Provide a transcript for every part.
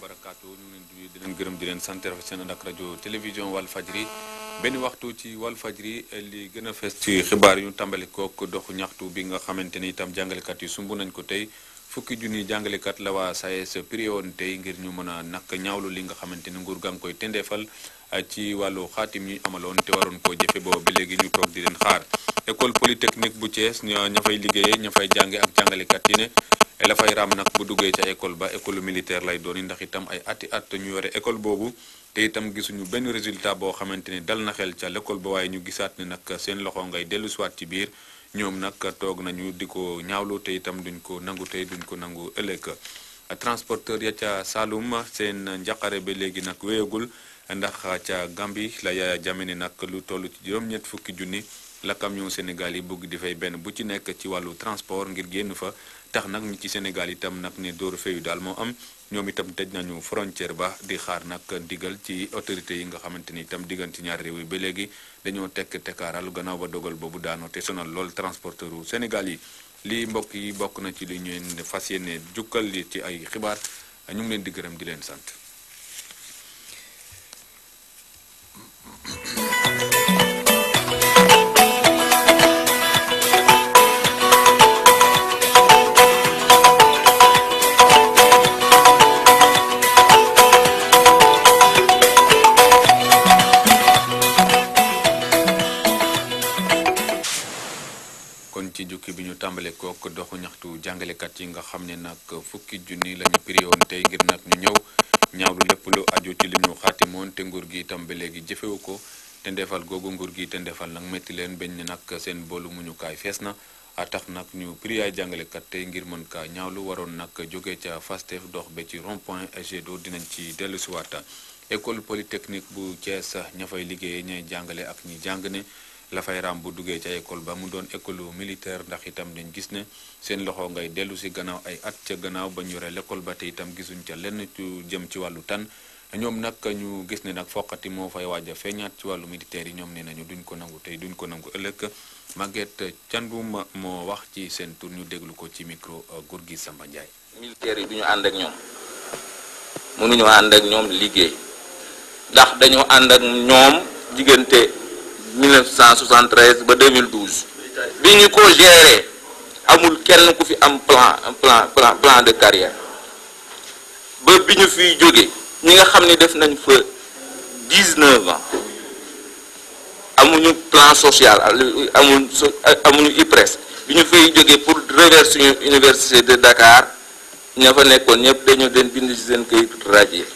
barakaatu ñu leen di di leen gërëm di leen sant rafet seen ànd ak rajo télévision Walfadjri benn waxtu ci Walfadjri li gën a fees ci xibaar yu ñu tàmbali kook doxu ñaxtu bi nga xamante ni itam jàngalekat yi sumb nañ ko tey fukki junni jàngalekat la waa SAES prié woon tey ngir ñu mën a nak ñaawlu li nga xamante ni nguur gaa ngi koy tendeefal ci wàllu xaatim yi amaloon te waroon koo jëfe boobu ba léegi ñu toog di leen xaar école polytechnique bu Thiès ña fay liggéeyee ña fay jànge ak jàngalekat yi ne la fay raam nag bu duggee ca école ba école militaire lay doon ndax itam ay ati at ñu yore école boobu te itam gisuñu benn résultat boo xamante ni dal na xel ca l'école ba waaye ñu gisaat ne nag seen loxo ngay dellu siwaat ci biir ñoom nag toog nañu di ko ñaawlu te itam duñ ko nangu tey duñ ko nangu ëllëg transporteur ya ca Saloum seen njaqare ba léegi nag wéyagul ndax ca Gambie la Yaya Jammeh ne nag lu toll ci juróom-ñett fukki junni la camion Sénégal yi bëgg di fay benn bu ci nekk ci wàllu transport ngir génn fa tax nag ñi ci Sénégal itam nag ne dóoru feyu daal moo am ñoom itam tëj nañu frontière ba di xaar nag ndigal ci autorités yi nga xamante ni itam diggante ñaari réew yi ba léegi dañoo tekk tekkaaral gannaaw ba dogal boobu daanoo te sonal lool transporteur u Sénégal yi lii mbokk yi bokk na ci li ñu leen fas yéene jukkal li ci ay xibaar ñu ngi leen di gërëm di leen sant kon ci jukki bi ñu tàmbale kook doxu ñaxtu jàngalekat yi nga xam ne nag fukki junni la ñu pré woon tey ngir nag ñu ñëw ñaawlu lépp lu aju ci li ñu xaatimoon te nguur gi itam ba léegi jëfewu ko te ndefal googu nguur gi te ndefal nag métti leen bañ ne nag seen boolu muñukaay fees na a tax nag ñu pré ay jàngalekat tey ngir mën kaa ñaawlu waroon nag jóge ca Fastef dox ba ci rond point Egedo dinañ ci dellu si waata école polytechnique bu Thiès ña fay liggéeyee ñay jàngale ak ñi jàng ne la fay raam bu duggee ca école ba mu doon école militaire ndax itam dañ gis ne seen loxo ngay dellu si gannaaw ay at ca gannaaw ba ñu yore l'école ba te itam gisuñ ca lenn ci jëm ci wàllu tan ñoom nag ñu gis ne nag foqati moo fay waaj a feeñaat ci wàllu militaire yi ñoom nee nañu duñ ko nangu tey duñ ko nangu ëllëg Maguette Thiandoum moo wax ci seen tur ñu déglu ko ci micro Gorgui Samba Ndiaye. militaire yi du ñu ànd ak ñoom mënuñoo ànd ak ñoom liggéey ndax dañoo ànd ak ñoom diggante 1973 ba 2012 bi ñu ko gérer amul kenn ku fi am plan plan plan plan de carrière ba bi ñu fiy jóge ñi nga xam ne def nañ fa 19 ans amuñu plan social amuñu amuñu IPRES bi ñu fay jóge pour reverser suñu université de Dakar ña fa nekkoon ñëpp dañoo den bind ci seen këyit radier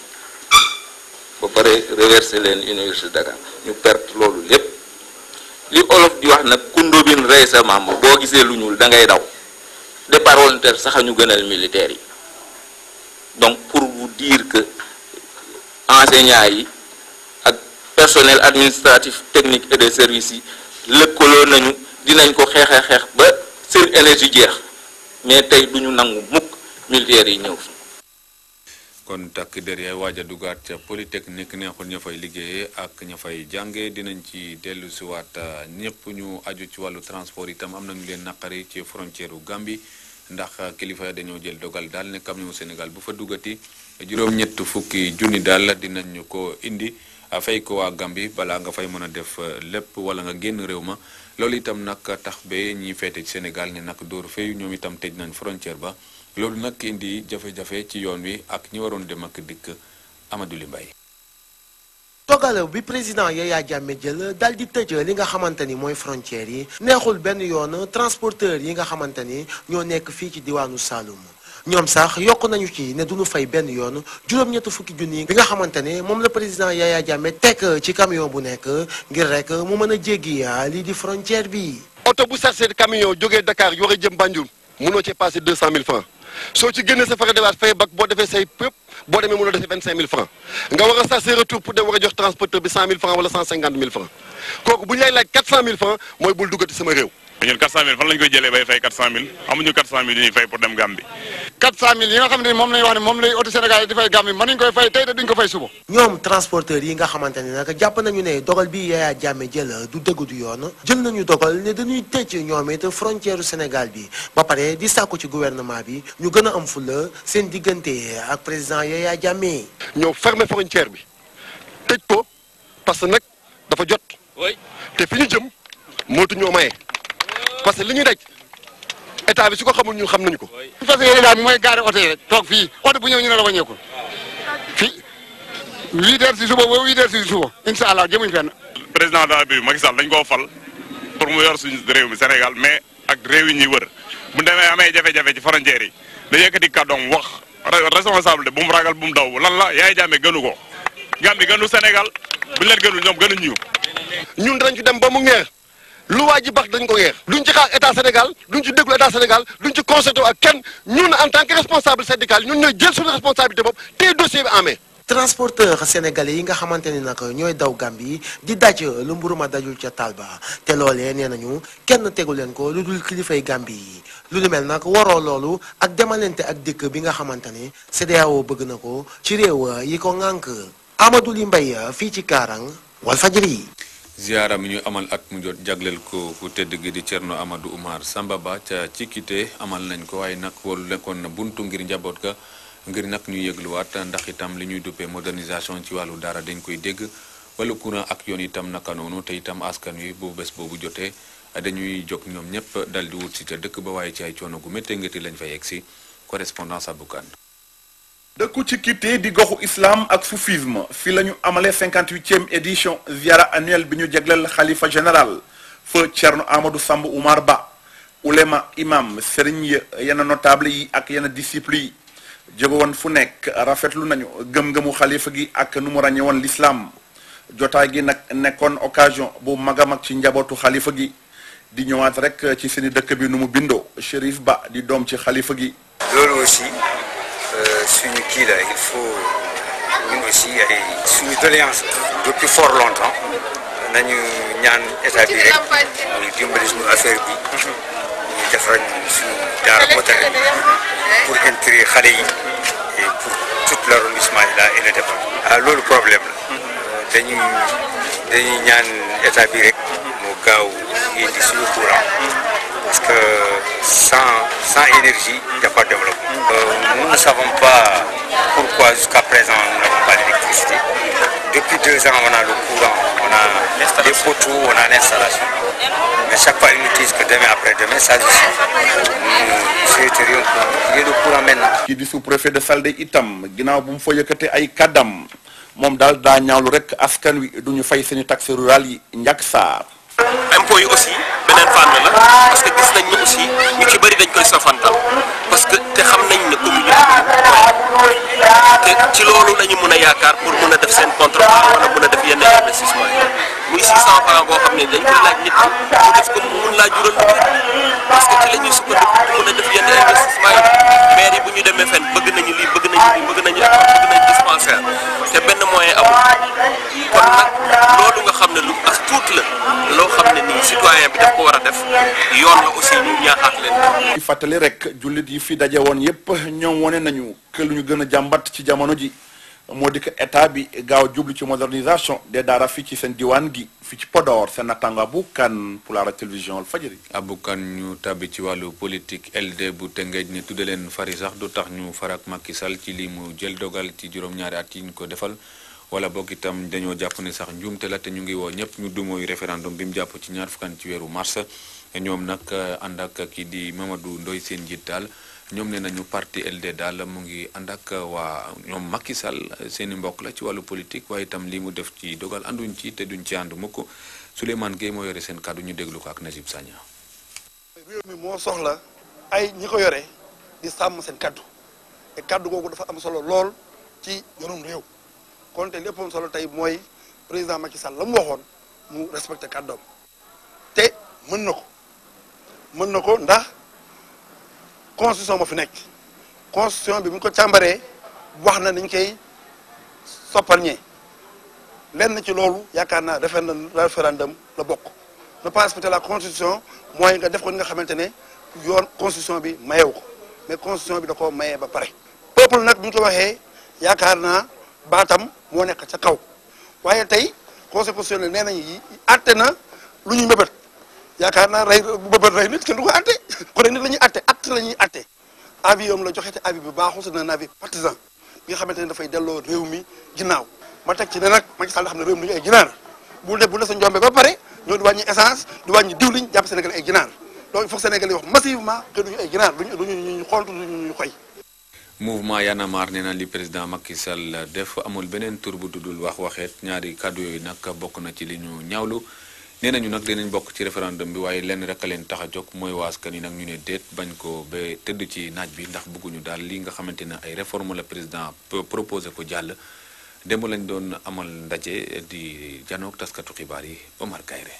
ba pare reverser leen université de Dakar ñu perte loolu lépp li olof di wax nag kundóobin rey sa maam boo gisee lu ñuul da ngay daw départ volontaire sax a ñu gënal militaires yi donc pour vous dire que enseignants yi ak personnel administratif technique et de services yi lëkkaloo nañu dinañ ko xeex xeex ba seen énergie jeex mais tey du ñu nangu mukk militaires yi ñëw fi kon takk der yaay waaj a dugaat ca polytechnique neexul ña fay liggéeyee ak ña fay jànge dinañ ci dellu si waat ñëpp ñu aju ci wàllu transport itam am nañu leen naqari ci frontière u Gambie ndax kilifa ya dañoo jël dogal daal ne camion Sénégal bu fa duggati juróom-ñett fukki junni daal dinañu ko indi fay ko waa Gambie balaa nga fay mën a def lépp wala nga génn réew ma loolu itam nag tax ba ñiy feete ci Sénégal ne nag dóoru fayu ñoom itam tëj nañ frontière ba loolu nag indi jafe-jafe ci yoon wi ak ñi waroon dem ak dikk Amadou Li Mbaye dogale bi président Yaya Jammeh jël dal di tëj li nga xamante ni mooy frontières yi neexul benn yoon transporteur yi nga xamante ni ñoo nekk fii ci diwaanu Saloum ñoom sax yokk nañu ci ne duñu fay benn yoon juróom-ñetti fukki junni bi nga xamante ne moom la président Yaya Jammeh teg ci camion bu nekk ngir rek mu mën a jéggi lii di frontière bi. oto bu sarse camion jógee Dakar yore jëm Banjul mënoo ci passé deux cent mille francs soo ci génnee sa frais de base fay bak boo defee say pëpp boo demee mënoo defee vingt cinq mille francs nga war a sarse retour pour dem war a jox transporteur bi cent mille francs wala cent cinquante mille francs kooku bu ñu lay laaj quatre cent mille francs mooy bul duggati sama réew. ñun 400000 fan lañ koy jëlee bay fay 400000 amuñu 400000 yu ñuy fay pour dem Gambie 400000 yi nga xam ne moom la ñu wax ne moom lay auto Sénégal yi di fay Gambie mën nañu koy fay tey te duñ ko fay suba. ñoom transporteurs yi nga xamante ni nag jàpp nañu ne dogal bi Yaya Jammeh jël du dëgg du yoon jël nañu dogal ne dañuy tëj ñoom it frontière Sénégal bi ba pare di sàkku ci gouvernement bi ñu gën a am fulla seen diggante ak président Yaya Jammeh. ñoo fermer frontière bi tëj ko parce que nag dafa jot te fi ñu jëm mootu ñoo maye parce que li ñuy daj état bi su ko xamul ñun xam nañu ko. parce que yéen daal mooy gaare oto yi rek toog fii oto bu ñëw ñu ne la wàññeekul fii huit heures si suba ba huit heures si suba incha allah jëmuñ fenn. président de la République Macky Sall dañ koo fal pour mu yor suñu réew mi Sénégal mais ak réew yi ñuy wër bu demee amee jafe-jafe ci frontières yi da yëkkati kàddoom wax responsabilité bu mu ragal bu mu daw lan la Yaya Jammeh gënu ko Gambie gënu Sénégal bu leen gënul ñoom gënuñ ñu. ñun danañ ci dem ba mu ngeer lu waa ji bax dañ ko ngeer duñ ci xaar état Sénégal duñ ci déglu état Sénégal duñ ci concerté ak kenn ñun en tant que responsable syndical ñun ñooy jël suñu responsabilité bopp téye dossier bi en main. transporteur sénégalais yi nga xamante ni nag ñooy daw Gambie di daj lu mburu ma dajul ca taal ba te loolee nee nañu kenn tegu leen ko lu dul kilifay Gambie yi lu lu mel nag waroo loolu ak demalante ak dikk bi nga xamante ni CEDEAO bëgg na ko ci réew yi ko ŋànk Amadou Li Mbaye fii ci Kaarang Walfadjri ziara mi ñu amal at mu jot jagleel ko ku tedd gi di Cerno Amadou Oumar Samba Ba ca Cikite amal nañ ko waaye nag walu lekkoon na buntu ngir njaboot ga ngir nag ñu yëgluwaat ndax itam li ñuy duppee modernisation ci wàllu dara dañ koy dégg wala courant ak yoon itam naka noonu te itam askan wi bu bés boobu jotee dañuy jóg ñoom ñëpp dal di wut si ca dëkk ba waaye ci ay coono gu méttee ngati lañ fa yegg si correspondance Aboukan dëkku ci Kité di goxu islam ak soufisme fi la ñu amale 58e édition ziara annuelle bi ñu jagleel xalifa général fa Thierno Amadou Samb Oumar Ba ulema imam sëriñ ya yenn notable yi ak yenn disciple yi jóge woon fu nekk rafetlu nañu gëm-gëmu xalifa gi ak nu mu ràññe woon l'islam jotaay gi nag nekkoon occasion bu mag a mag ci njabootu xalifa gi di ñëwaat rek ci seeni dëkk bi nu mu bindoo Chérif Ba di doom ci xalifa gi loolu aussi suñu kii la il faut ñun aussi ay suñu doléance depuis fort longtemps nañu ñaan état bi rek muy dimbali suñu affaire bi ñu defar suñu daara moderne bi pour intérêt xale yi et pour tout l'arrondissement là et le département ah loolu problème la dañuy dañuy ñaan état bi rek mu gaaw indi suñu courant parce que sans sans énergie il n'y a pas de développement. Euh, nous ne savons pas pourquoi jusqu'à présent nous n'avons pas d'électricité. Depuis deux ans on a le courant, on a des poteaux, on a l'installation. Mais chaque fois ils nous disent que demain après demain ça suffit. Nous souhaiterions qu'il y ait le courant maintenant. kii di sous-préfet de Saldé itam ginnaaw bu mu fa yëkkate ay kàddam moom daal daa ñaawlu rek askan wi du ñu fay seeni taxe rurale yi njàkk saar impôts yi aussi beneen fànn la parce que gis nañ ne aussi ñu ci bëri dañ koy sofantal parce que te xam nañ ne communauté bi te ci loolu la ñu mën a yaakaar pour mën a def seen contrepartie wala mën a def yenn investissement yi muy 600 francs boo xam ne dañ koy laaj nit ki mu def ko mu mun laa jural lu bëri parce que ci la ñuy sukkandiku pour mën a def yenn investissement yi maire yi bu ñu demee fenn bëgg nañu lii bëgg nañu lii bëgg nañu école bëgg nañu dispensaire te benn moyen amul kon nag loolu nga xam ne lu as tuut la loo xam ne nii citoyen bi daf ko war a def yoon la aussi ñu ñaaxaat leen ci fàttali rek jullit yi fi daje woon yépp ñoom wane nañu que lu ñu gën a jàmbat ci jamono ji moo di que état bi gaaw jublu ci modernisation des daara fii ci seen diwaan gi fii ci Podor seen nattanga bu kan pour la télévision Walfadjri abukan ñu tàbbi ci wàllu politique LD bu Tëngéej ne tudde leen fari sax du tax ñu farak Macky Sall ci li mu jël dogal ci juróom-ñaari at yi ñu ko defal wala boog itam dañoo jàpp ne sax njuumte la te ñu ngi woo ñëpp ñu dumooy référendum bi mu jàpp ci ñaar fukkan ci weeru mars ñoom nag ànd ak kii di Mamadou Ndoye seen njiit daal ñoom ne nañu parti LD daal mu ngi ànd ak waa ñoom Macky Sall seen i mbokk la ci wàllu politique waaye itam li mu def ci dogal ànduñ ci te duñ ci ànd mukk Souleymane Gueye moo yore seen kàddu ñu déglu ko ak Najib Sagna réew mi moo soxla ay ñi ko yore di sàmm seen kaddu te kaddu googu dafa am solo lool ci yorum réew kon te lépp am solo tey mooy président Macky Sall la mu waxoon mu respecté kàddoom te mën na ko mën na ko ndax constitution moo fi nekk constitution bi bu ñu ko càmbaree wax na niñ koy soppal ñee lenn ci loolu yaakaar naa référendum référendum la bokk ne pas respecter la constitution mooy nga def ko ni nga xamante ne yoon constitution bi mayewu ko mais constitution bi da koo mayee ba pare peuple nag bu ñu ko waxee yaakaar naa baatam moo nekk ca kaw waaye tey conseil constitutionnel nee nañu atte na lu ñuy mëbët yaakaar naa rey bu mëbët rey nit kenn du ko atte kon nit la ñuy atte acte la ñuy atte avis yoom la joxe te avis bi baaxul c'est un avis partisan bi nga xamante ne dafay delloo réew mi ginnaaw ma teg ci ne nag Macky Sall xam ne réew mi du ñu ay ginaar bu def bu def sa njombe ba pare ñoo di wàññi essence di wàññi diwliñ jàpp Sénégal ay ginaar donc il faut que Sénégal yi wax massivement que duñu ay ginaar duñu duñu ñu xontu duñu ñu xoy mouvement Y'en a marre nee na li président Macky Sall def amul beneen tur bu duddul wax waxeet ñaari kàddu yooyu nag bokk na ci li ñu ñaawlu nee nañu nag dinañ bokk ci référendum bi waaye lenn rek a leen tax a jóg mooy waaskan yi nag ñu ne déet bañ ko ba tëdd ci naaj bi ndax bëgguñu daal li nga xamante ne ay réforme la président proposé ko jàll démb lañ doon amal ndaje di janook taskatu xibaar yi Omar Kayre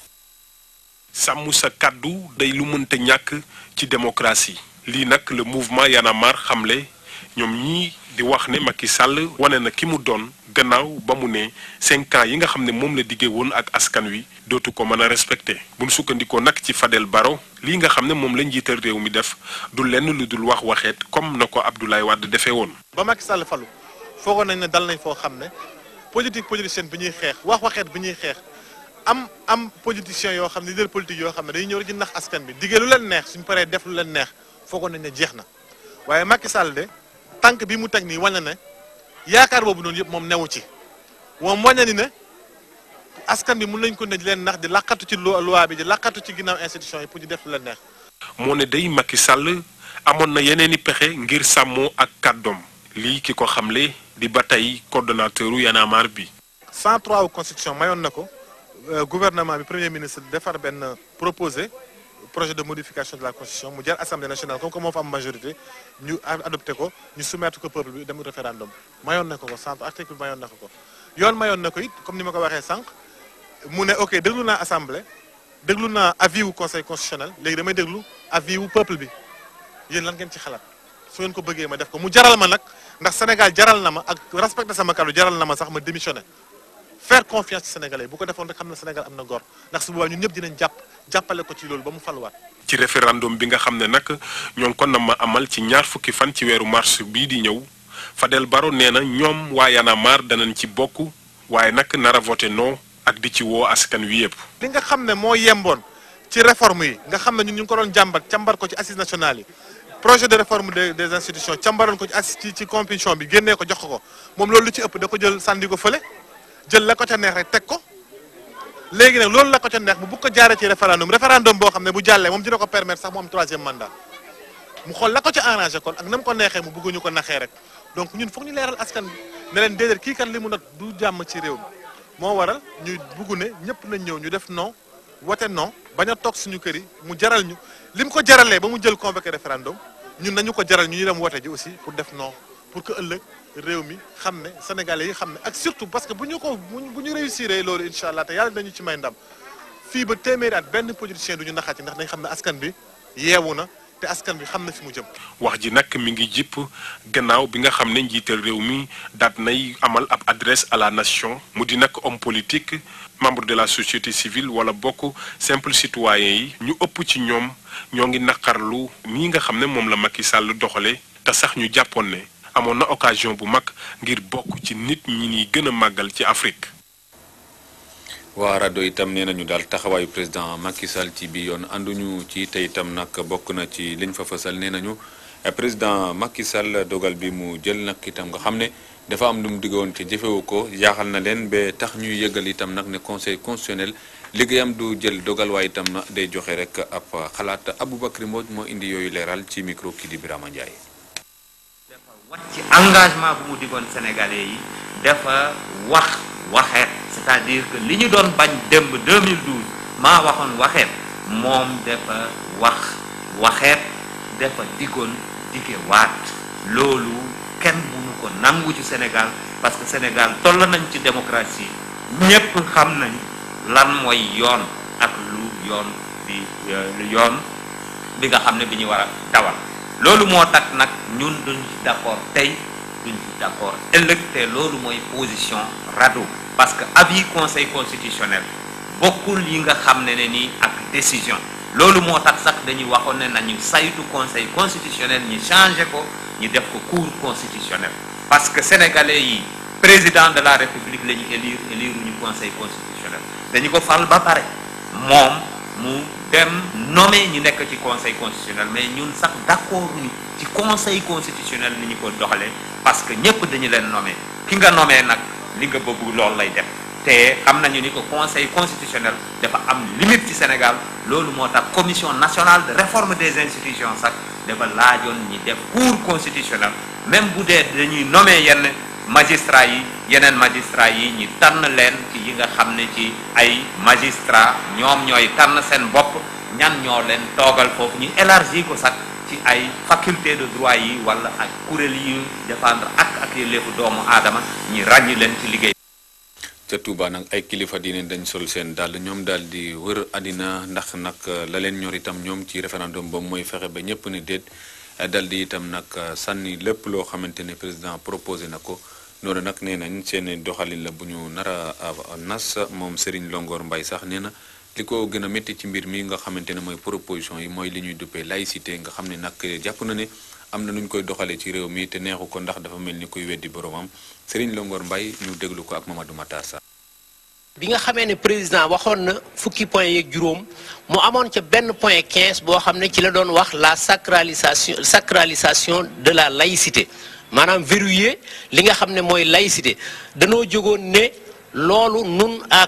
sàmm sa kàddu day lu mënta ñàkk ci démocratie lii nag le mouvement Y'en a marre xamle ñoom ñii di wax ne Macky Sall wane na ki mu doon gannaaw ba mu ne cinq ans yi nga xam ne moom la diggee woon ak askan wi dootu ko mën a respecté bu ñu sukkandikoo nag ci Fadel Baro lii nga xam ne moom la njiital réew mi def du lenn lu dul wax waxeet comme na ko Abdoulaye Wade defee woon. ba Macky Sall falu foogoon nañ ne dal nañ foo xam ne politique politicienne bi ñuy xeex wax waxeet bi ñuy xeex am am politiciens yoo xam ne leader politique yoo xam ne dañuy ñëw rek ci nax askan bi diggee lu leen neex suñu paree def lu leen neex foogoon nañ ne jeex na waaye Macky Sall de tànk bi mu teg nii wane ne yaakaar boobu noonu yëpp moom newu ci moom wane ni ne askan bi mun nañ ko ne di leen nax di laqatu ci loi bi di laqatu ci ginnaaw institution yi pour di def lu leen neex. moo ne day Macky Sall amoon na yeneen i pexe ngir sàmmoo ak kàddoom lii ki ko xamle di ba tey coordonnateur u Y'en a marre bi. 103 wu constitution mayoon na ko gouvernement bi premier ministre defar benn proposé projet de modification de la constitution mu jar assemblée nationale comme que moo fa am majorité ñu adopté ko ñu soumettre ko peuple bi dem référendum mayoon na ko ko cent article mayoon na ko ko yoon mayoon na ko it comme ni ma ko waxee sànq mu ne ok déglu naa assemblée déglu naa avis wu conseil constitutionnel léegi damay déglu avis wu peuple bi yéen lan ngeen ci xalaat su ngeen ko bëggee ma def ko mu jaral ma nag ndax Sénégal jaral na ma ak respecté sama kàddu jaral na ma sax ma démissionné faire confiance ci sénégalais bu ko defoon rek xam na Sénégal am na gor ndax su boobaa ñun ñëpp dinañ jàpp jàppale ko ci loolu ba mu faluwaat. ci référendum bi nga xam ne nag ñoo ngi ko na ma amal ci ñaar fukki fan ci weeru mars bii di ñëw Fadel Baro nee na ñoom waa Y'en a marre danañ ci bokk waaye nag nar a voté non ak di ci woo askan wi yëpp. li nga xam ne moo yemboon ci réforme yi nga xam ne ñun ñu ngi ko doon jàmbat càmbar ko ci assises nationales yi projet de réforme des des institutions càmbaroon ko ci assis ci ci compétition bi génnee ko jox ko moom loolu lu ci ëpp da ko jël sànni ko fële jël la ko ca neex rek teg ko léegi nag loolu la ko ca neex mu bu ko jaaree ci référendum référendum boo xam ne bu jàllee moom dina ko permettre sax mu am troisième mandat mu xool la ko ca arrangé kon ak na mu ko neexee mu bëgguñu ko naxee rek donc ñun foog ñu leeral askan bi ne leen déedéet kii kan li mu nag du jàmm ci réew mi moo waral ñuy bugg ne ñëpp nañ ñëw ñu def non wote non bañ a toog suñu kër yi mu jaral ñu li mu ko jaralee ba mu jël convoqué référendum ñun nañu ko jaral ñu ñu dem wote ji aussi pour def non pour que ëllëg réew mi xam ne sénégalais yi xam ne ak surtout parce que bu ñu ko bu ñu réussir loolu incha allah te yàlla dañu ci may ndam fii ba téeméeri at benn politicien du ñu naxati ndax dañ xam ne askan bi yeewu na te askan bi xam na fi mu jëm. wax ji nag mi ngi jipp gannaaw bi nga xam ne njiital réew mi daat nay amal ab adresse à la nation mu di nag homme politique membre de la société civile wala bokk simple citoyen yi ñu ëpp ci ñoom ñoo ngi naqarlu nii nga xam ne moom la Macky Sall doxale te sax ñu jàppoon ne amoon na occasion bu mag ngir bokk ci nit ñi ñuy gën a màggal ci Afrique. waa rajo itam nee nañu daal taxawaayu président Macky Sall ci bi yoon ànduñu ci te itam nag bokk na ci liñ fa fësal nee nañu président Macky Sall dogal bi mu jël nag itam nga xam ne dafa am lu mu diggoon ci jëfewu ko jaaxal na leen ba tax ñuy yëgal itam nag ne conseil constitutionnel liggéeyam du jël dogal waaye itam na day joxe rek ab xalaat Aboubacry Mbodj moo indi yooyu leeral ci micro kii di Birama Ndiaye. wax ci engagement bu mu digoon sénégalais yi dafa wax waxeet c'est-à-dire que li ñu doon bañ démb 2012 maa waxoon waxeet moom dafa wax waxeet dafa digoon dige waat loolu kenn mënu ko nangu ci Sénégal parce que Sénégal toll nañ ci démocratie ñépp xam nañ lan mooy yoon ak lu yoon bi lu yoon bi nga xam ne bi ñu war a dawal loolu moo tax nag ñun duñ ci d'accord tey duñ ci d'accord ëllëg te loolu mooy position rado parce que avis conseil constitutionnel bokkul yi nga xam ne ne nii ak décision loolu moo tax sax dañuy waxoon ne nañu saytu conseil constitutionnel ñu changé ko ñu def ko cour constitutionnel parce que sénégalais yi président de la république la ñu élire élire ñu conseil constitutionnel dañu ko fal ba pare moom mu dem nommé ñu nekk ci conseil constitutionnel mais ñun sax d'accord ñu ci conseil constitutionnel ni ñu ko doxalee parce que ñëpp dañu leen nommé ki nga nommé nag li nga bëgg loolu lay def te xam nañu ni ko conseil constitutionnel dafa am limite ci Sénégal loolu moo tax commission nationale de réforme des institutions sax dafa laajoon ñi def cour constitutionnel même bu dee dañuy nommé yenn magistrat yi yeneen magistrat yi ñi tànn leen ci yi nga xam ne ci ay magistrat ñoom ñooy tànn seen bopp ñan ñoo leen toogal foofu ñu élargi ko sax ci ay faculté de droit yi wala ak kuréel yi défendre ak ak yelleefu doomu aadama ñi ràññi leen ci liggéey ca Touba nag ay kilifa diine dañ sol seen dàll ñoom daal di wër àddina ndax nag la leen ñor itam ñoom ci référendum boobu mooy fexe ba ñëpp ne déet dal di itam nag sànni lépp loo xamante ne président proposé na ko noonu nag nee nañ seen doxalin la bu ñu nar a nas moom Serigne Longor Mbaye sax nee na li ko gën a métti ci mbir mi nga xamante ne mooy proposition yi mooy li ñuy duppee laïcité nga xam ne nag jàpp na ne am na nu ñu koy doxalee ci réew mi te neexu ko ndax dafa mel ni koy weddi boromam Serigne Longor Mbaye ñu déglu ko ak Mamadou Matar Sarr bi nga xamee ne président waxoon na fukki point yeeg juróom mu amoon ca benn point 15 boo xam ne ci la doon wax la sacralisation sacralisation de la laïcité maanaam verrouiller li nga xam ne mooy laïcité danoo jógoon ne loolu nun à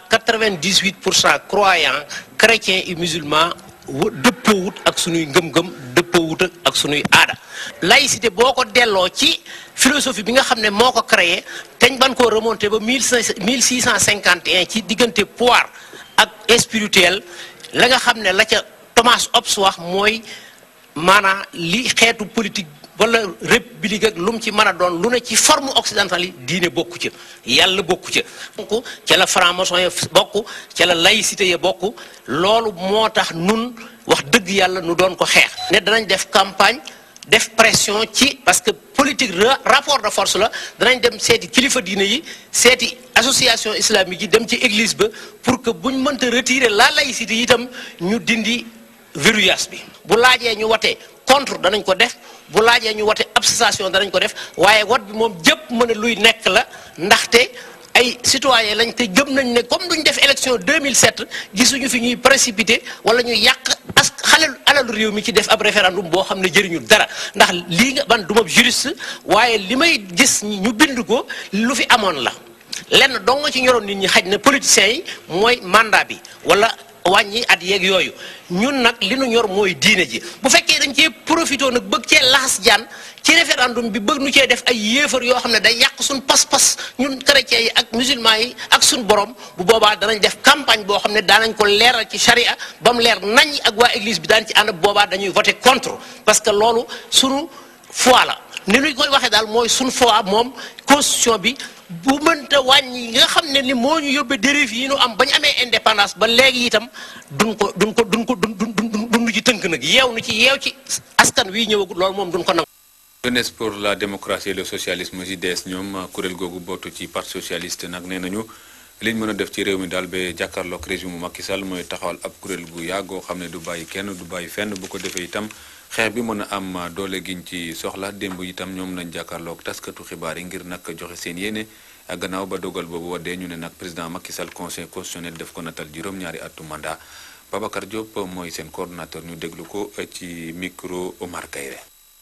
98 pour cent croyants chrétiens et musulmans dëppoowut ak sunuy ngëm-ngëm dëppoowut ak sunuy aada laïcité boo ko delloo ci philosophie bi nga xam ne moo ko créé teñ ban koo remonté ba mille cinq mille six cent cinquante et un ci diggante pouvoir ak spirituel la nga xam ne la ca Thomas Hobbes wax mooy maanaam li xeetu politique wala république ak lu mu ci mën a doon lu ne ci forme occidentale yi diine bokku ca yàlla bokku ca donc ca la franc-maçon ya bokk ca la laïcité ya bokk loolu moo tax nun wax dëgg yàlla nu doon ko xeex ne danañ def campagne def pression ci parce que politique rapport de force la danañ dem seeti kilifa diine yi seeti association islamique yi dem ci église ba pour que buñ mënta retirer la laïcité yi itam ñu dindi verrouillage bi bu laajee ñu watee contre danañ ko def bu laajee ñu wote abstention danañ ko def waaye wot bi moom jëpp mën a luy nekk la ndaxte ay citoyen lañ te gëm nañ ne comme duñ def élection 2007 gisuñu fi ñuy précipité wala ñuy yàq as xalal alalu réew mi ci def ab référendum boo xam ne jëriñu dara ndax lii nga man du ma juriste waaye li may gis ñu bind ko lu fi amoon la lenn dong nga ci ñoroon nit ñi xaj na politiciens yi mooy mandat bi wala wàññi at yeeg yooyu ñun nag li nu ñor mooy diine ji bu fekkee dañ cee profité nag bëgg cee laxas jaan ci référendum bi bëgg nu cee def ay yéefar yoo xam ne day yàq suñ pas-pas ñun chrétiens yi ak musulmans yi ak suñ borom bu boobaa danañ def campagne boo xam ne daanañ ko leeral ci charia ba mu leer nañ ak waa église bi daan ci ànd boobaa dañuy voter contre parce que loolu sunu foi la ni ñu koy waxee daal mooy suñ foi moom constitution bi bu mënta wàññi nga xam ne ni moo ñu yóbbee dérive yi ñu am ba ñu amee indépendance ba léegi itam duñ ko duñ ko duñ ko dun dun dun ci tënk nag yeew nu ci yeew ci askan wi ñëwagul loolu moom duñ ko nangu. jeunesse pour la démocratie et le socialisme JDS ñoom kuréel googu bootu ci parti socialiste nag nee nañu liñ mën a def ci réew mi daal ba jàkkaarloog régime Macky Sall mooy taxawal ab kuréel gu yàggoo xam ne du bàyyi kenn du bàyyi fenn bu ko defee itam xeex bi mën a am doole giñ ci soxla démb itam ñoom nañ jàkkaarloog taskatu xibaar yi ngir nag joxe seen yéene gannaaw ba dogal boobu waddee ñu ne nag président Macky Sall conseil constitutionnel def ko natal juróom-ñaari atu mandat Babacar Diop mooy seen coordonnateur ñu déglu ko ci micro Omar Kayre.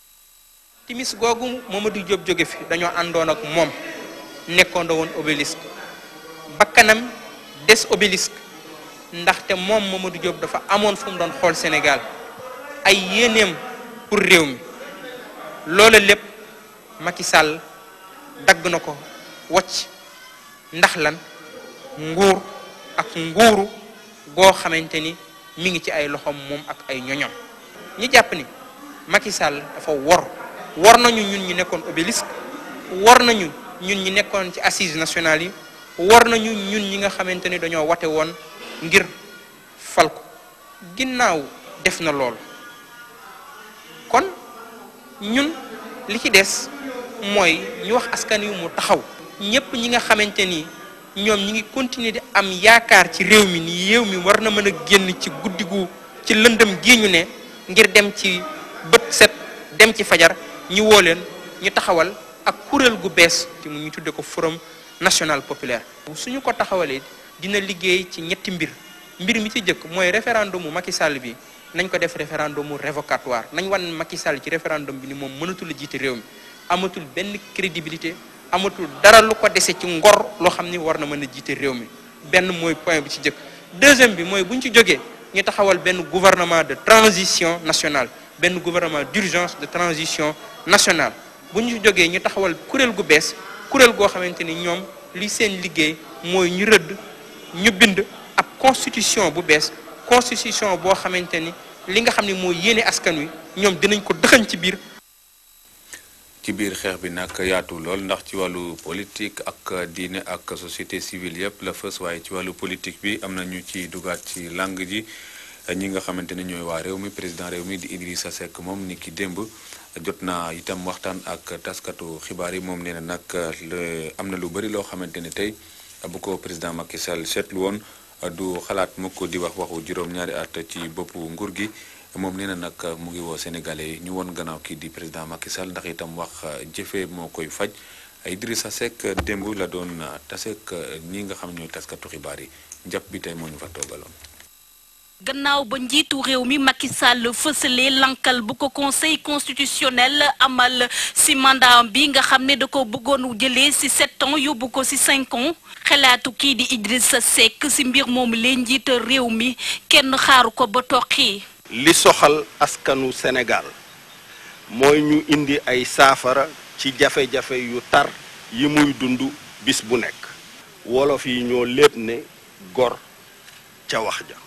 timis googu Mamadou Diop jóge fi dañoo àndoon ak moom nekkoondoo woon obélisque bakkanam des obélisque ndaxte moom Mamadou Diop dafa amoon fu mu doon xool Sénégal ay yéeneem pour réew mi loola lépp Macky Sall dagg na ko wacc ndax lan nguur ak nguuru goo xamante ni mi ngi ci ay loxoom moom ak ay ñoñom ñi jàpp ni Macky Sall dafa wor war nañu ñun ñi nekkoon obélisque war nañu ñun ñi nekkoon ci assises nationales yi war nañu ñun ñi nga xamante ni dañoo wate woon ngir fal ko ginnaaw def na lool kon ñun li ci des mooy ñu wax askan wi mu taxaw ñépp ñi nga xamante ni ñoom ñi ngi continuer di am yaakaar ci réew mi ni réew mi war na mën a génn ci guddi gu ci lëndëm gii ñu ne ngir dem ci bët set dem ci fajar ñu woo leen ñu taxawal ak kuréel gu bees te mu ñu tudde ko forum national populaire suñu ko taxawalee dina liggéey ci ñetti mbir mbir mi ci jëkk mooy référendum mu Macky Sall bi nañ ko def référendum mu révocatoire nañ wan Macky Sall ci référendum bi ni moom mënatul a jiite réew mi amatul benn crédibilité amatul dara lu ko dese ci ngor loo xam ni war na mën a jiite réew mi benn mooy point bi ci jëkk deuxième bi mooy bu ñu ci jógee ñu taxawal benn gouvernement de transition nationale benn gouvernement d'urgence de transition nationale bu ñu ci jógee ñu taxawal kuréel gu bees kuréel goo xamante ni ñoom li seen liggéey mooy ñu rëdd ñu bind ab constitution bu bees constitution boo xamante ni li nga xam ne mooy yéene askan wi ñoom dinañ ko dëxañ ci biir ci biir xeex bi nag yaatu lool ndax ci wàllu politique ak diine ak société civile yëpp la fës waaye ci wàllu politique bi am na ñu ci dugaat ci langue ji ñi nga xamante ne ñooy waa réew mi président réew mi di Idrissa Seck moom ni ki démb jot naa itam waxtaan ak taskatu xibaar yi moom nee na nag am na lu bëri loo xamante ne tey bu ko président Macky Sall seetlu woon du xalaat mukk di wax waxu juróom-ñaari at ci boppu nguur gi moom nee na nag mu ngi woo sénégalais yi ñu won gannaaw kii di président Macky Sall ndax itam wax jëfee moo koy faj Idrissa Seck démb la doon taseek ñi nga xam ñooy taskatu xibaar yi njàpp bi tey moo ñu fa toogaloon. gannaaw ba njiitu réew mi Macky Sall fësalee lankal bu ko conseil constitutionnel amal ci mandat bi nga xam ne da ko bëggoon jëlee ci sept ans yóbbu ko ci cinq ans xalaatu kii di Idrissa Seck ci mbir moomu leen njiita réew mi kenn xaaru ko ba toqi li soxal askanu Sénégal mooy ñu indi ay saafara ci jafe-jafe yu tar yi muy dund bis bu nekk wolof yi ñoo lépp ne gor ca wax ja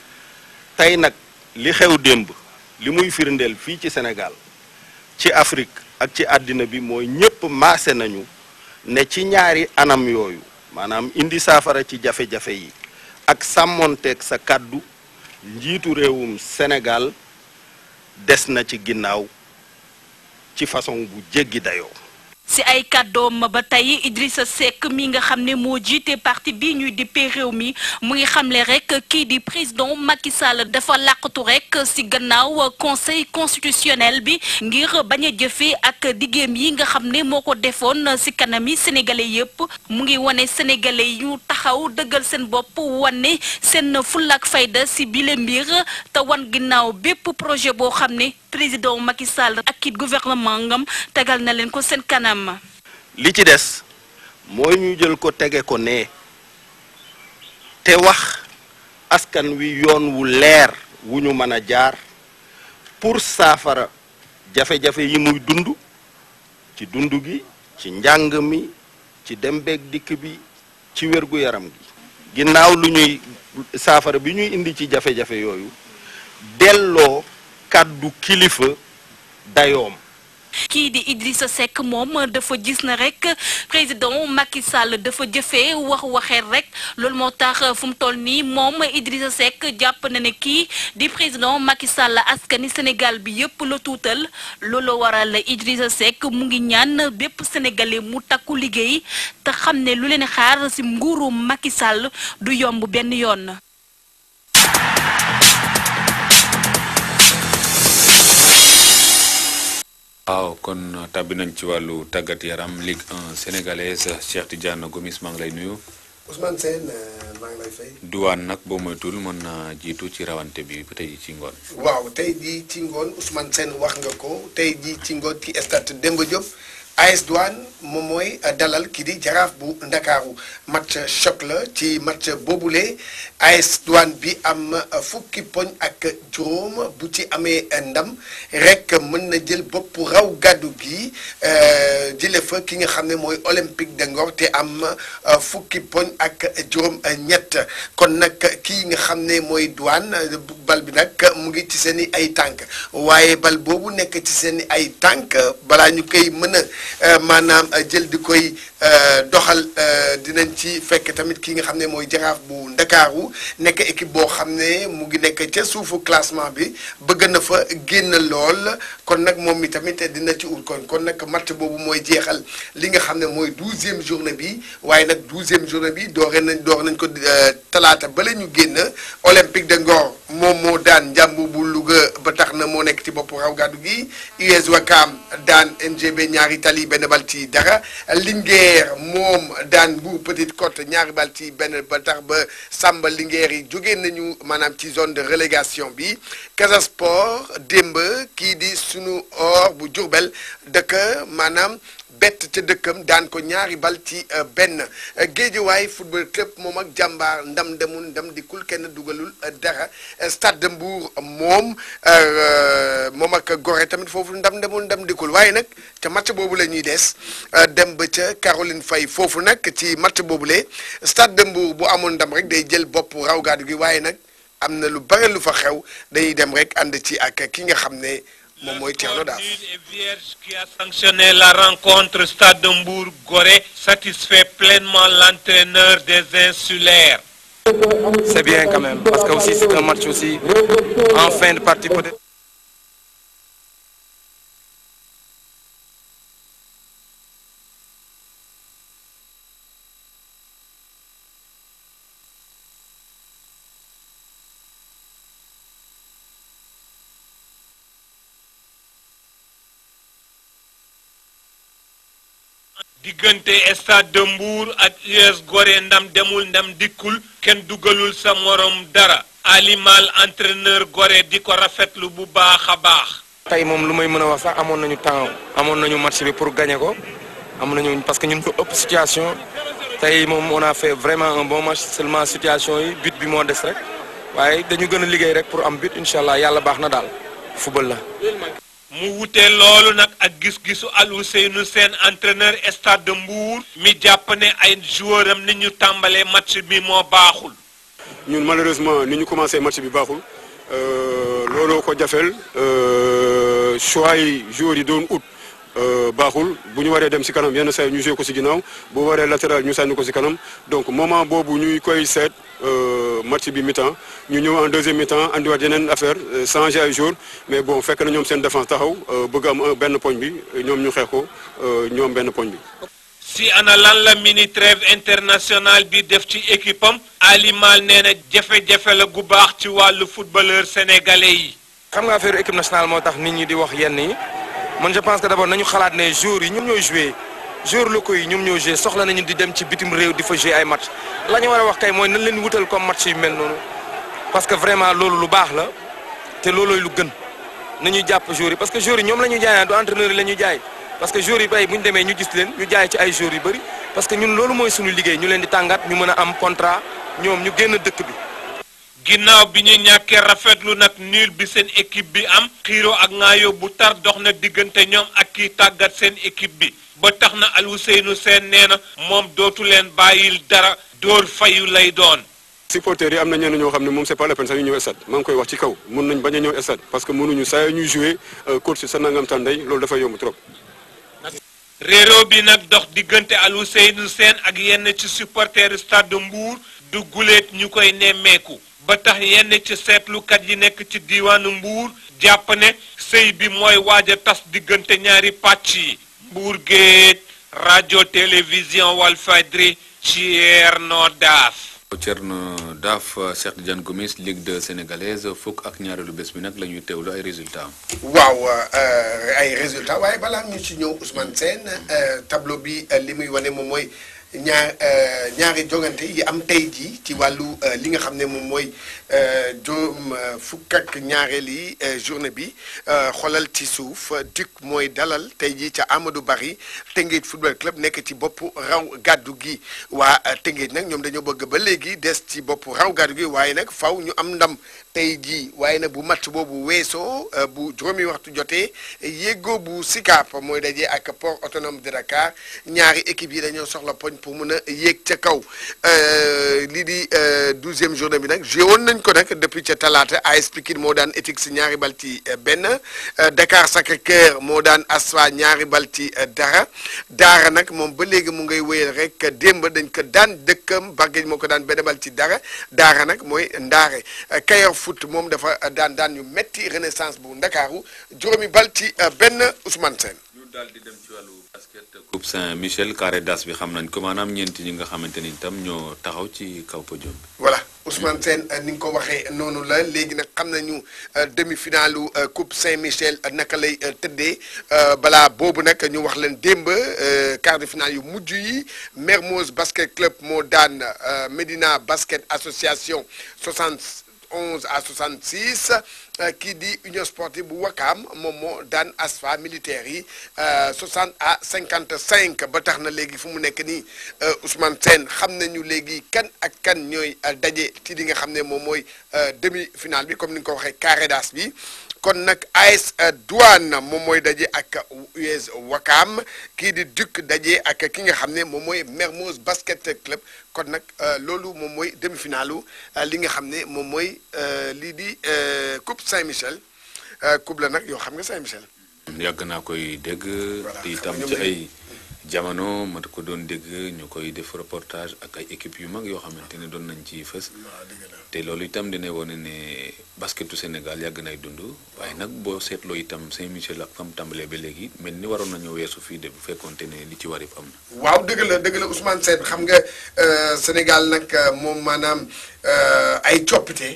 tey nag li xew démb li muy firndeel fii ci Sénégal ci Afrique ak ci àddina bi mooy ñépp maase nañu ne ci ñaari anam yooyu maanaam indi saafara ci jafe-jafe yi ak sàmmonteeg sa kàddu njiitu réewum Sénégal des na ci ginnaaw ci façon bu jéggi dayoo ci ay kàddoom ba tey Idrissa Seck mi nga xam ne moo jiite parti bi ñuy dippee réew mi mu ngi xamle rek kii di président Macky Sall dafa làqatu rek ci gannaaw conseil constitutionnel bi ngir bañ a jëfee ak diggéem yi nga xam ne moo ko defoon ci kanami sénégalais yépp mu ngi wane sénégalais yi ñu taxaw dëggal seen bopp wane seen fullaak fayda ci bile mbir te wan ginnaaw bépp projet boo xam ne président Macky Sall ak kit gouvernement ngam tegal na leen ko seen kanam. li ci des mooy ñu jël ko tege ko nee te wax askan wi yoon wu leer wu ñu mën a jaar pour saafara jafe-jafe yi muy dund ci dund gi ci njàng mi ci dem beeg dikk bi ci wér-gu-yaram gi ginnaaw lu ñuy saafara bi ñuy indi ci jafe-jafe yooyu delloo kàddu kilifa dayoom kii di Idrissa Seck moom dafa gis na rek président Macky Sall dafa jëfee wax waxeet rek loolu moo tax fu mu toll nii moom Idrissa Seck jàpp na ne kii di président Macky Sall askani Sénégal bi yépp la tuutal loolu waral Idrissa Seck mu ngi ñaan bépp sénégalais mu takku liggéey te xam ne lu leen xaar ci nguuru Macky Sall du yomb benn yoon. waaw kon tàbbi nañ ci wàllu tàggat yaram Ligue 1 sénégalaise Cheikh Tidiane Gomis maa ngi lay nuyu. Ousmane Sène maa ngi lay fay. Douane nag boo moytul mën na jiitu ci rawante bi ba tey ci ngoon. waaw tey jii ci ngoon Ousmane Sène wax nga ko tey jii ci ngoon ci stade Demba Diop AS Douane moom mooy dalal kii di jaraaf bu ndakaaru match choc la ci match boobule AS Douane bi am fukki poñ ak juróom bu ci amee ndam rek mën na jël bopp raw gàddu gi jële fa ki nga xam ne mooy Olympique de Ngor te am fukki poñ ak juróom ñett kon nag kii nga xam ne mooy Douane bal bi nag mu ngi ci seen i ay tànk waaye bal boobu nekk ci seen i ay tànk balaa ñu koy mën a maanaam jël di koy doxal dinañ ci fekk tamit ki nga xam ne mooy jaraaf bu ndakaaru nekk équipe boo xam ne mu ngi nekk ca suufu classement bi bëgg na fa génn lool kon nag moom mi tamit dina ci ut kon kon nag match boobu mooy jeexal li nga xam ne mooy douzième journée bi waaye nag douzième journée bi doore nañ door nañ ko talaata bala ñu génn olympique de Ngor moom moo daan njàmbu bu Louga ba tax na moo nekk ci bopp raw gàddu gi US Wakam daan NGB ñaari tali benn bal ci dara Linguère moom daan Mbour Petite Côte ñaari bal ci benn ba tax ba Samba Linguère yi jógee nañu maanaam ci zone de relégation bi Casa Sport démb kii di sunu or bu Diourbel dëkk maanaam bett ca dëkkam daan ko ñaari bal ci benn géejewaay football club moom ak jàmbaar ndam demul ndam dikkul kenn dugalul dara stade de Mbour moom moom ak Gorée tamit foofu ndam demul ndam dikkul waaye nag ca match boobu la ñuy des dem ba ca Caroline Faye foofu nag ci match boobule stade de Mbour bu amoon ndam rek day jël bopp raw gaadu gi waaye nag am na lu bare lu fa xew dañuy dem rek ànd ci ak ki nga xam ne moom mooy Thierno Daaf. Vierge qui a sanctionné la rencontre Stade de Mbour-Gorée satisfait pleinement l'entraîneur des insulaires. C'est bien quand même, parce que aussi c'est un match aussi en fin de partie peut-être. diggante stade de Mbour ak US Gorée ndam demul ndam dikkul kenn dugalul sa morom dara alimal entraîneur Gorée di ko rafetlu bu baax a baax. tey moom lu may mën a wax sax amoon nañu temps amoon nañu match bi pour gagner ko amoon nañu parce que ñun ko ëpp situation tey moom on a fait vraiment un bon match seulement situation yi but bi moo des rek waaye dañu gën a liggéey rek pour am but incha allah yàlla baax na daal football la. mu wute loolu nag ak gis-gisu Alioune Sène entraîneur stade de Mbour mi jàpp ne ay joueur am ni ñu tàmbalee match bi moo baaxul. ñun malheureusement ni ñu commencé match bi baaxul looloo ko jafeel choix yi joueurs yi doon ut baaxul bu ñu waree dem si kanam yenn saa yi ñu joué ko si ginnaaw bu waree latéral ñu sànni ko si kanam donc moment boobu ñuy koy seet match bi mi-temps ñu ñëw en deuxième mi-temps andiwaat yeneen affaire changé ay joueurs mais bon fekk na ñoom seen défense taxaw bëgg am benn poñ bi ñoom ñu xeex ko ñoom benn poñ bi. si ana lan la mini trêve international bi def ci équipe am Ali Mal nee na jafe-jafe la gu baax ci wàllu footballeur sénégalais yi. xam nga affaire équipe nationale moo tax nit ñi di wax yenn yi man je pense que d'abord nañu xalaat ne joueurs yi ñoom ñooy joué joueurs locaux yi ñoom ñoo joué soxla nañu di dem ci bitim réew di fa joué ay match la ñu war a wax kay mooy nañ leen wutal comme match yu mel noonu parce que vraiment loolu lu baax la te loolooy lu gën nañu jàpp joueurs yi parce que joueurs yi ñoom la ñuy jaay du entraîneur yi la ñuy jaay parce que joueurs yi bay bu ñu demee ñu gis leen ñu jaay ci ay joueurs yu bëri parce que ñun loolu mooy suñu liggéey ñu leen di tàngaat ñu mën a am contrat ñoom ñu génn dëkk bi. ginnaaw bi ñu ñàkkee rafetlu nag nul bi seen équipe bi am xiiro ak ŋaayoo bu tar dox na diggante ñoom ak kii tàggat seen équipe bi ba tax na Alioune Sène nee na moom dootu leen bàyyil dara dóor fayu lay doon. supporters yi am na ñenn ñoo xam ne moom c'est pas la peine sax ñu ñëw stade maa ngi koy wax ci kaw mun nañ bañ a ñëw stade parce que mënuñu saa ñuy jouer course sa nangam tànday loolu dafay yomb trop. réeróo bi nag dox diggante Alioune Sène ak yenn ci supporters stade de Mbour du guleet ñu koy nemmeeku. ba tax yenn ci seetlukat yi nekk ci diiwaanu Mbour jàpp ne sëy bi mooy waaj a tas diggante ñaari pàcc yi Mbour Géej rajo télévision Walfadjri Thierno Daaf Thierno Daaf Cheikh Tidiane Gomis Ligue 2 sénégalaise fukk ak ñaareelu bés bi nag la ñuy teewlu ay résultats waaw ay résultats waaye balaa ñu ci ñëw Ousmane Sène tableau bi li muy wane moom mooy ñaar ñaari jogante yi am tey jii ci wàllu li nga xam ne moom mooy juróom fukk ak ñaareeli journée bi xoolal ci suuf DUC mooy dalal tey jii ca Amadou Barry Tëngéej football club nekk ci bopp raw gàddu gi waa Tëngéej nag ñoom dañoo bëgg ba léegi des ci bopp raw gàddu gi waaye nag faw ñu am ndam tey jii waaye nag bu match boobu weesoo bu juróomi waxtu jotee yéego bu Sicap mooy daje ak port autonome de Dakar ñaari équipe yi dañoo soxla poñ pour mun a yéeg ca kaw lii di douzième journée bi nag joué woon nañ ko nag depuis ca talaata AS Pikine moo daan éthique si ñaari bal ci benn Dakar Sacré-Cœur moo daan Asfa ñaari bal ci dara daara nag moom ba léegi mu ngay wéyal rek démb dañ ko daan dëkkam Bargueñ moo ko daan benn bal ci dara daara nag mooy ndaare Kayor foot moom dafa daan daan ñu metti renaissance bu ndakaaru juróomi bal ci benn Ousmane Sène ñu daal di dem ci wàllu basket coupe Saint-Michel carré d'as bi xam nañ ko maanaam ñeenti ñi nga xamante ni itam ñoo taxaw ci kaw podium bi. voilà Ousmane Sène ni nga ko waxee noonu la léegi nag xam nañu demi-finalu coupe Saint-Michel naka lay tëddee balaa boobu nag ñu wax leen démb quart de finale yu mujj yi Mermoz basket club moo daan Médina basket association 60. 11 à 66 kii di union sportive bu Wakaam moom moo daan asfa militaire yi 60 à 55 ba tax na léegi fu mu nekk nii Ousmane Sène xam nañu léegi kan ak kan ñooy daje ci li nga xam ne moom mooy demi finale bi comme ni nga ko waxee carré d'as bi kon nag AS Douane moom mooy daje ak US Wakaam kii di Duc daje ak ki nga xam ne moom mooy Mermoz basket club kon nag loolu moom mooy demi-finalu li nga xam ne moom mooy lii di coupe Saint-Michel coupe la nag yoo xam nga Saint-Michel. yàgg naa koy dégg. te itam ci ay jamono ma ko doon dégg ñu koy def reportage ak ay équipes yu mag yoo xamante ne doon nañ ci fës. te loolu itam dina wone ne basketu Sénégal yàgg nay dund waaye nag boo seetloo itam Saint-Michel ak fam tàmbalee ba léegi mel ni waroon nañu weesu fii de bu fekkonte ne li ci war yëpp am na. waaw dëgg la dëgg la Ousmane Sène xam nga Sénégal nag moom maanaam ay coppite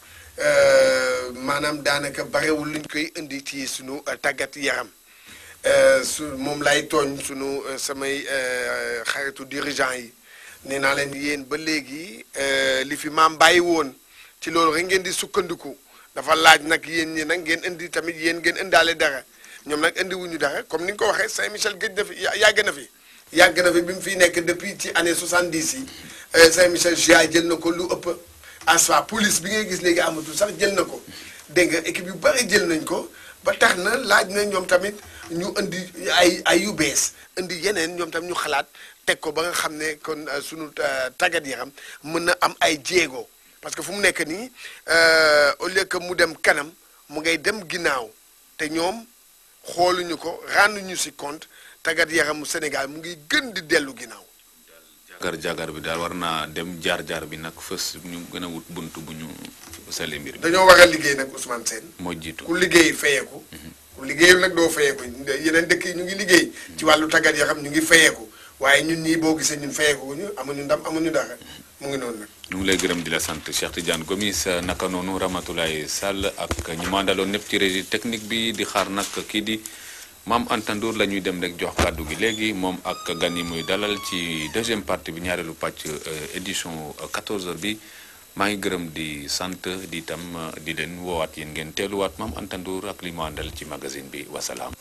maanaam daanaka barewul luñ koy indi ci sunu tàggat yaram su moom lay tooñ sunu samay xaritu dirigeant yi. nee naa leen yéen ba léegi li fi maam bàyyi woon ci loolu rek ngeen di sukkandiku dafa laaj nag yéen ñi nag ngeen indi tamit yéen ngeen indaale dara ñoom nag indi wuñu dara comme ni nga ko waxee Saint-Michel gëj na fi yàgg na fi. yàgg na fi bi mu fiy nekk depuis ci année 70 yi Saint-Michel GIA jël na ko lu ëpp asfa police bi ngay gis léegi amatul sax jël na ko dégg nga équipe yu bari jël nañ ko ba tax na laaj na ñoom tamit ñu indi ay ay yu bees indi yeneen ñoom tamit ñu xalaat. teg ko ba nga xam ne kon sunu tàggat yaram mën na am ay jéego parce que fu mu nekk nii au lieu que mu dem kanam mu ngay dem ginnaaw te ñoom xooluñu ko renduñu ci compte tàggat yaramu Sénégal mu ngi gën di dellu ginnaaw. jagar jagar bi daal war naa dem jaar jaar bi nag fës ñu gën a wut bunt bu ñu sale mbir bi. dañoo war a liggéey nag Ousmane Sène. moo jiitu ku liggéey fayeeku. ku liggéeyul nag doo fayeeku yeneen dëkk yi ñu ngi liggéey. ci wàllu tàggat yaram ñu ngi fayeeku. waaye ñun ñii boo gisee ñun fayeeku ñu amuñu ndam amuñu dara mu ngi noonu nag. ñu ngi lay gërëm di la sant Cheikh Tidiane Gomis naka noonu Ramatoulaye Sall ak ñu mandaloon ñëpp ci régie technique bi di xaar nag kii di maam Anta Ndour la ñuy dem rek jox kàddu gi léegi moom ak gan yi muy dalal ci deuxième partie bi ñaareelu pàcc édition 14h bi maa ngi gërëm di sant di itam di leen woowaat yéen ngeen teeluwaat maam Anta Ndour ak li mu àndal ci magazine bi wasalaam.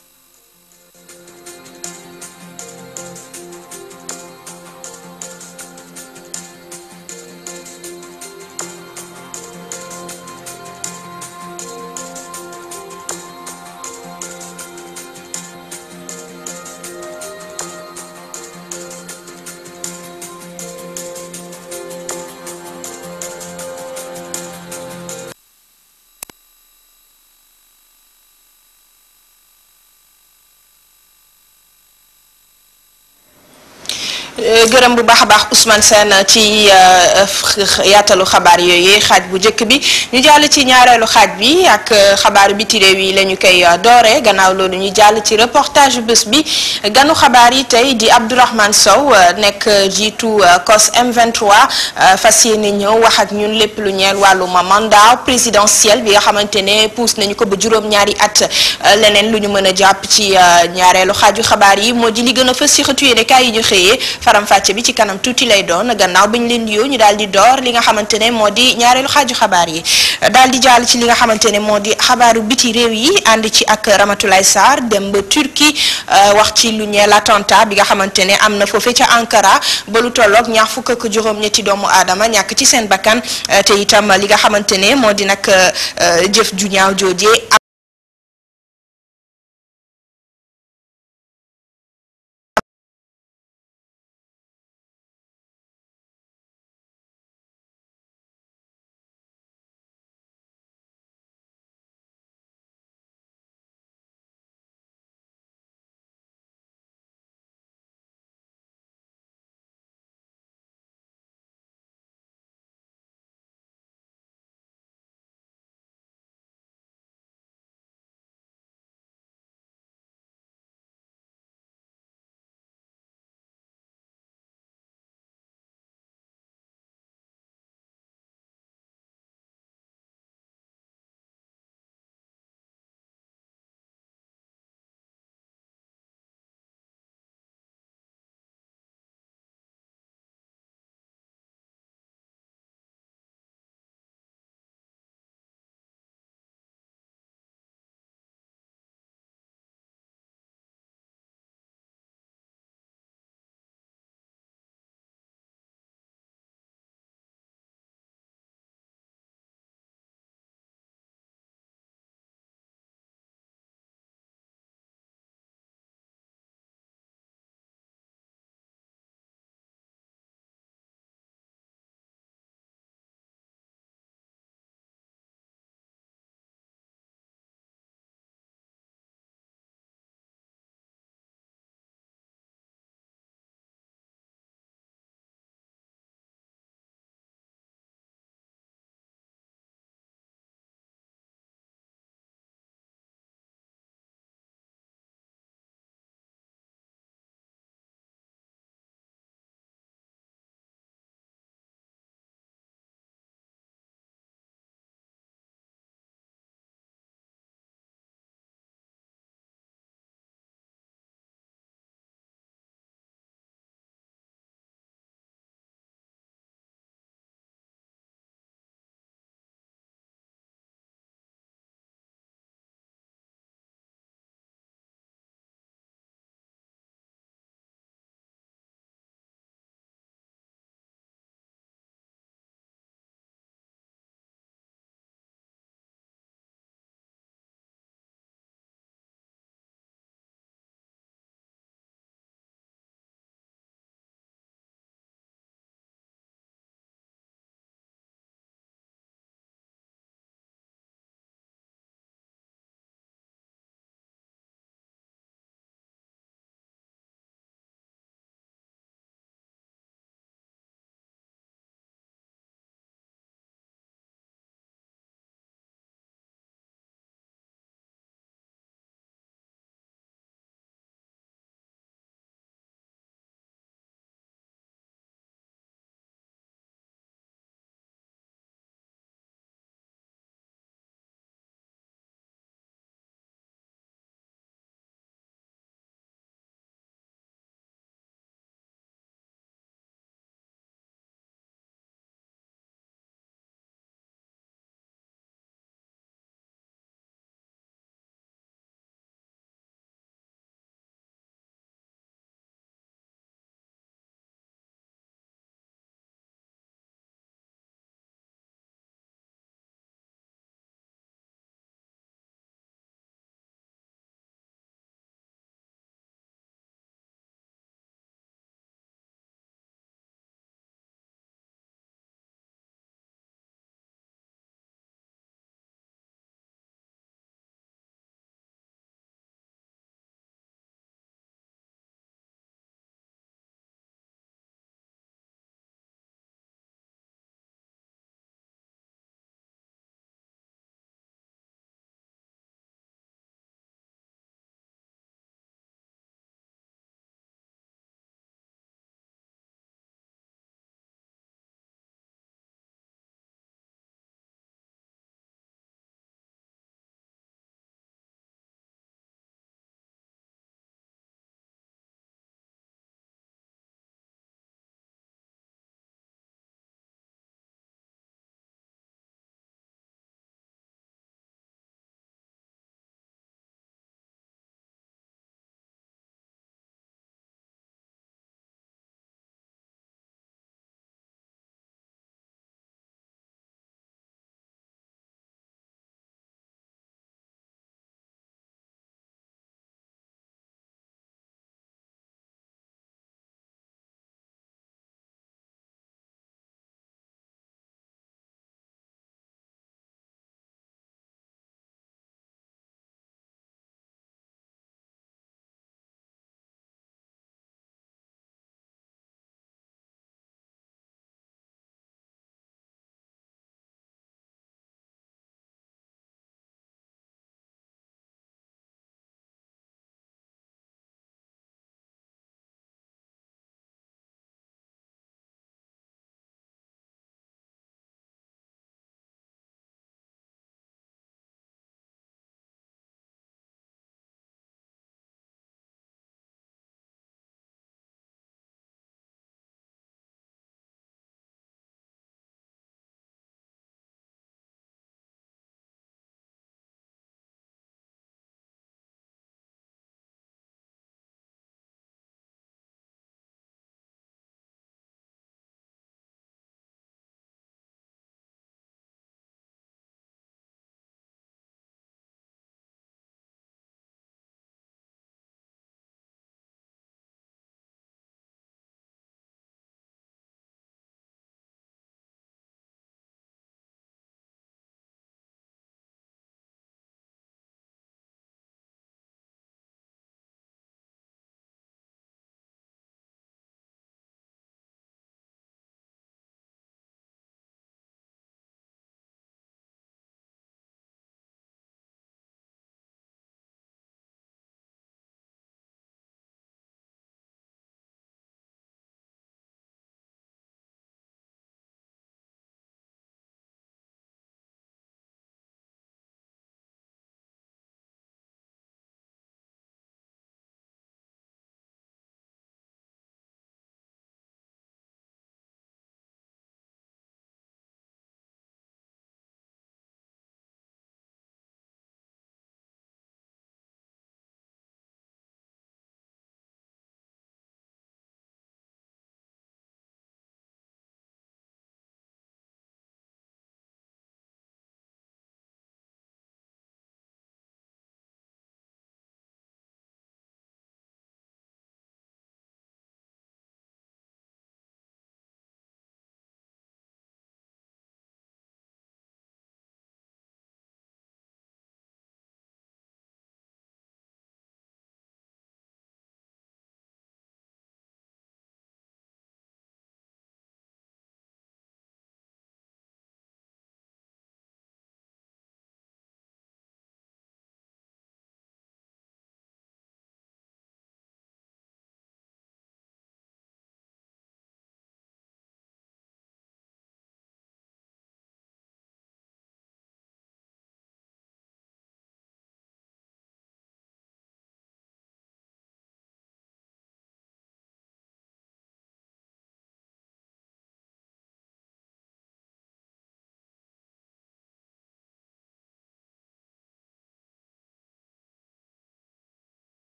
gërëm bu baax a baax Ousmane Sène ci yaatalu xabaar yooyu xaaj bu njëkk bi ñu jàll ci ñaareelu xaaj bi ak xabaaru biti réew yi la ñu koy doore gannaaw loolu ñu jàll ci reportage bés bi ganu xabaar yi tey di Abdourahmane Sow nekk jiitu COS M23 fas yéene ñëw wax ak ñun lépp lu ñeel wàllum mandat présidentiel bi nga xamante ne puus nañu ko ba juróom-ñaari at leneen lu ñu mën a jàpp ci ñaareelu xaaju xabaar yi moo di li gën a fës ci xëtu yéene kaay yi ñu xëyee faram-fàcce bi ci kanam tuuti lay doon gannaaw bi ñu leen nuyoo ñu daal di door li nga xamante ne moo di ñaareelu xaaju xabaar yi daal di jàll ci li nga xamante ne moo di xabaaru biti réew yi ànd ci ak Ramatoulaye Sarr dem ba Turquie wax ci lu ñeel attentat bi nga xamante ne am na foofee ca Ankara ba lu tolloog ñaar fukk ak juróom-ñetti doomu aadama ñàkk ci seen bakkan te itam li nga xamante ne moo di nag jëf ju ñaaw joojee